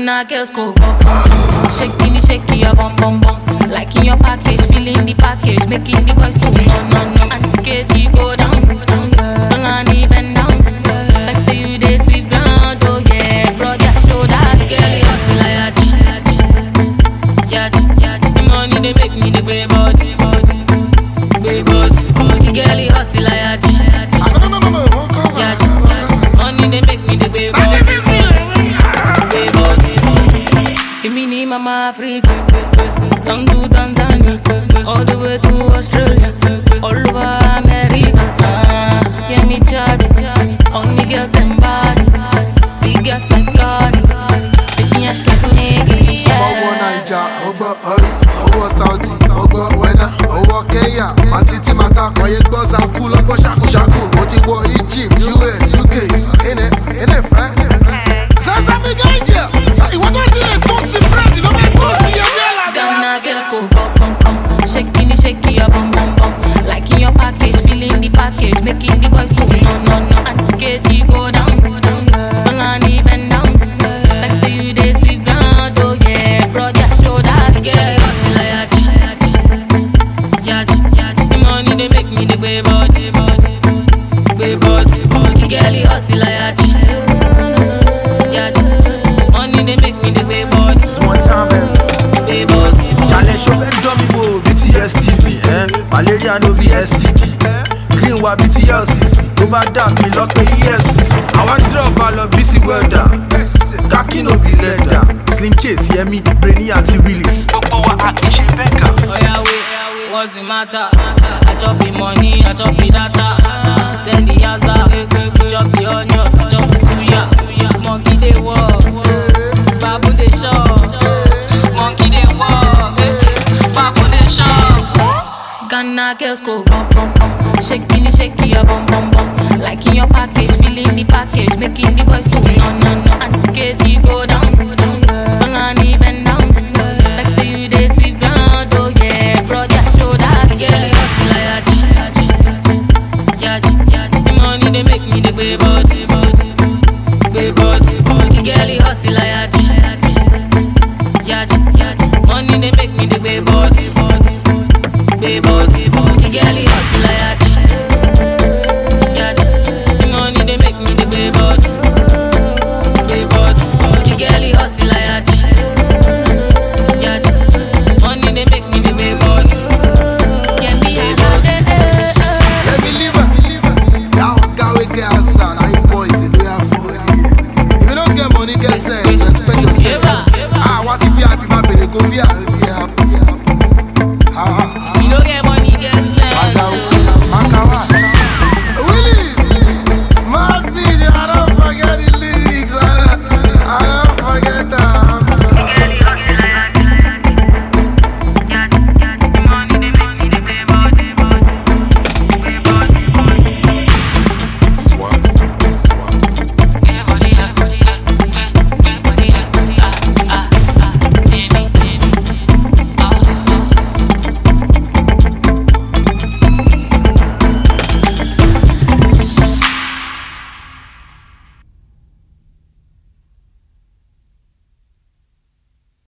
Ghana girls go bum bum bum. Shaking the shaky your bum bum bum. Like in your package, feeling the package, making the boys do no no no. Auntie KG go down, down. Tolani bend down. Like say you dey sweep ground, oh yeah. Brother shoulders, girl you hot like yachi, yachi, yachi. The money they make me the way body, body, way body, body. Girl you hot like yachi, yachi, yachi. Money they make me the way body, way body, body. Give me the mama Africa, down to Tanzania, all the way to Australia, all over America. Ah, yeah, me charge, only girls them body, big girls like God, big ass like nigga. ọwọ́ naija ọgbọ́ ọrí ọwọ́ saudi ọgbọ́ wẹ́nà ọwọ́ kenya àti tí màtá kọ̀yé gbọ́ zaku lọ́gbọ́ ṣakúṣakú mo ti wọ egypt us uk ẹnẹ ẹnẹ fẹ́. sẹ́sẹ́mi gẹ́jẹ̀ ìwọ́n tó ti lè tóòsì búrẹ́dì ló fẹ́ tóòsì ẹ̀mí ẹ̀ làdá. Ghana girls go bum bum bum, shaking the shaky your bum bum bum. Like in your package, feeling the package, making the boys do no no no. Auntie KG go down, down. Tolani bend down, like say you dey sweep ground, oh yeah. Brother shoulders, girl you hot like yachi, yachi, yachi. The money they make me the way body, body, way body, body. Girl you hot like yachi, yachi. Money they make me the way body, One time, baby. way body. Challenge show fẹ́ dán mi wò bí ti STV. eh? Malaria no be STD. Green wa bí ti LCC. Tó bá dà mí lọ pé EFCC. Àwọn drug bá lọ bí ti welda. Kaki no be leather. Slim case Yemi, Brainy àti Willis. Gbogbo wa a kì í ṣe bẹ́ẹ̀kà. Oya wait, what's the matter? I chop the money, I chop the data. Send the yaza, chop the onions, I chop the suya. Monkey dey walk, babu dey shop. Monkey dey walk, babu dey shop. Ghana girls go bum bum bum, shaking the shaky your bum bum bum. Like in your package, feeling the package, making the boys do no no no. Auntie KG go down, down. Tolani bend down, like say you dey sweep ground, oh yeah. Brother shoulders, girl you hot like yachi, yachi, yachi. The money they make me the way body, body, way body, body. Girl you hot like yachi, yachi, yachi. Money they make me the way body.